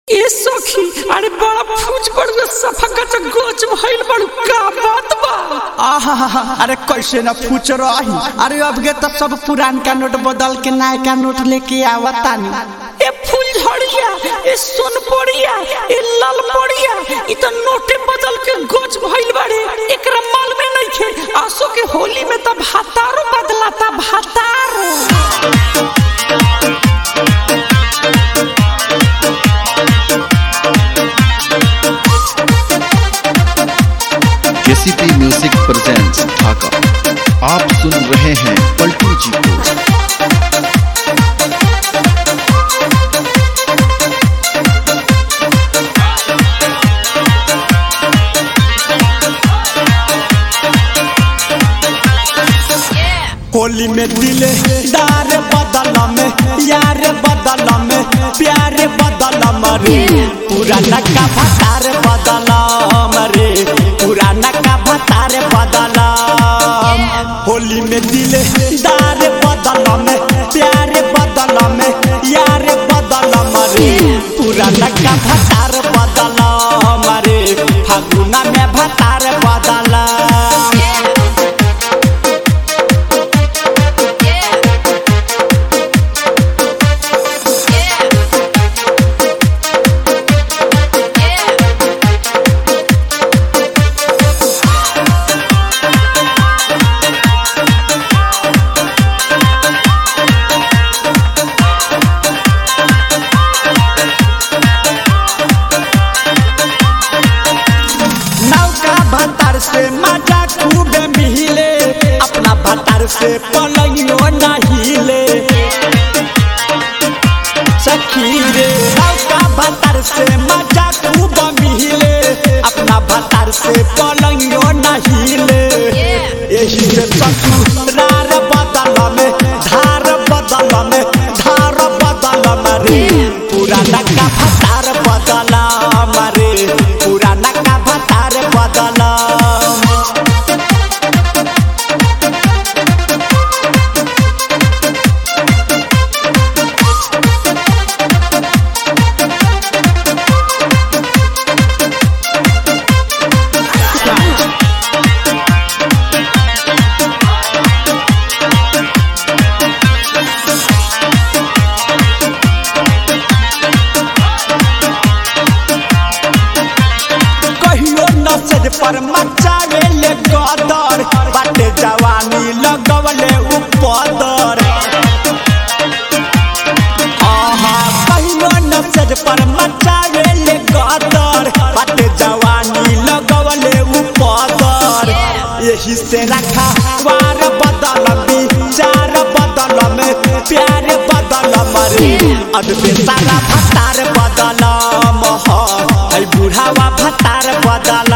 ए सखी अरे बड़ा फूज पड़ गया सफा का गोच भइल बड़ू का बात बा आहा अरे कैसे न पूछ रही अरे अब के तो सब पुरान का नोट बदल के नया का नोट लेके आवतानी ए फूल झड़िया ए सोन पड़िया ए लाल पड़िया इ तो नोटे बदल के गोच भइल बाड़े एकरा माल में नइखे आसो के होली में तो भातारो बदलाता भातारो केसीपी म्यूजिक प्रेजेंट्स ढाका आप सुन रहे हैं पलटू जी को होली में दिले दार बदल में यार बदल में प्यार बदल मरे पुराना का भतार बदल मरे पुराना का भतार बदल होली में दिले दार बदल में प्यार बदल में यार बदल मरे पुराना का भतार बदल मरे फागुना में भतार बदल नौका भतार से मजा खूब मिले अपना भतार से पलंगियो नहिले सखी रे नौका भतार से मजा खूब मिले अपना भतार से पलंगियो नहिले यही से ससुरार बदल में धार बदल में धार बदल मरे पुराना का भतार बदल मरे पुराना का भतार बदल कहियो नसज पर मचावे ले गदर बाटे जवानी लगवले उपदर आहा कहियो नसज पर मचावे ले गदर बाटे जवानी लगवले उपदर यही से रखा वार बदल विचार बदल में प्यार बदल मरे अदबे सारा भतार बदल मह है बुढ़ावा भतार बदल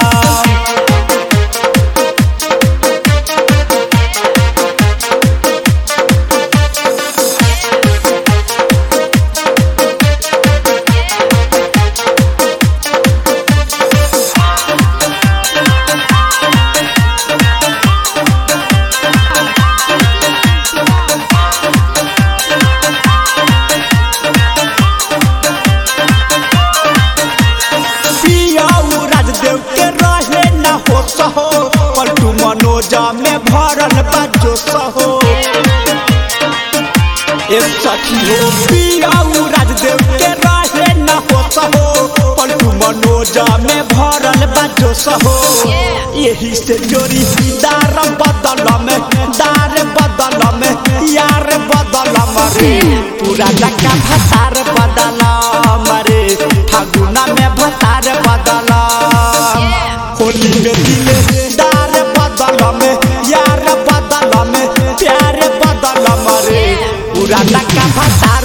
पियाऊ राजदेव के रहे न हो सहो पलटू मनोजा में भरल बाजो सहो ए सखी हो पियाऊ राजदेव के रहे न हो सहो पलटू मनोजा में भरल बाजो सहो यही से जोरी दार बदल में दार बदल में यार बदल मरे पूरा लका भतार बदल मरे फागुना में भतार बदल होली में दिले दार बदल में यार बदल में प्यार बदल मरे पूरा लका भतार